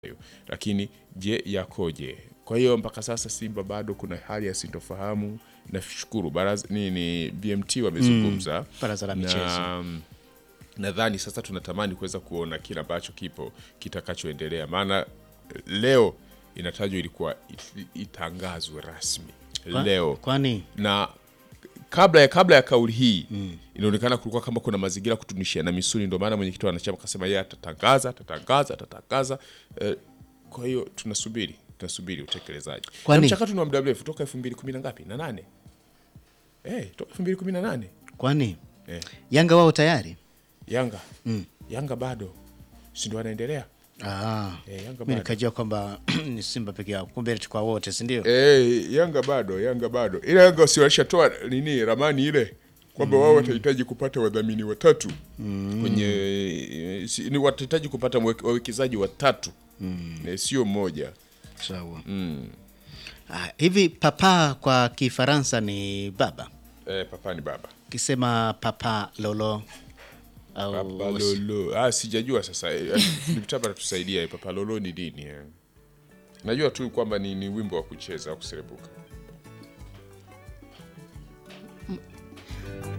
lakini je, yakoje? Kwa hiyo mpaka sasa Simba bado kuna hali ya sintofahamu. Nashukuru baraza nini BMT wamezungumza Baraza la michezo. na mm, nadhani sasa tunatamani kuweza kuona kile ambacho kipo kitakachoendelea, maana leo inatajwa ilikuwa it- itangazwe rasmi Kwa- leo Kwani na kabla ya kabla ya kauli hii inaonekana kulikuwa kama kuna mazingira kutunishia na misuli, ndio maana mwenyekiti wa wanachama akasema yeye atatangaza atatangaza atatangaza. Eh, kwa hiyo tunasubiri tunasubiri utekelezaji. Kwani- Na mchakato ni wa muda mrefu toka elfu mbili kumi na ngapi na nane eh, toka elfu mbili kumi na nane kwani eh, Yanga wao tayari? Yanga Yanga bado si ndio wanaendelea Ah, eh, Yanga mi bado nikajua kwamba ni Simba peke yao, kumbe kwa wote, si ndio? Eh, Yanga bado, Yanga bado. Ile Yanga si walishatoa nini ramani ile kwamba wao watahitaji kupata wadhamini watatu kwenye eh, si, ni watahitaji kupata mwek- wawekezaji watatu eh, sio mmoja. Sawa. Ah, hivi papa kwa Kifaransa ni baba, Eh, papa ni baba. kisema papa lolo au Papa Lolo. Ah, sijajua sasa. Eh, Nikitaka tusaidia Papa Lolo ni nini? eh. Najua tu kwamba ni, ni wimbo wa kucheza wa kuserebuka.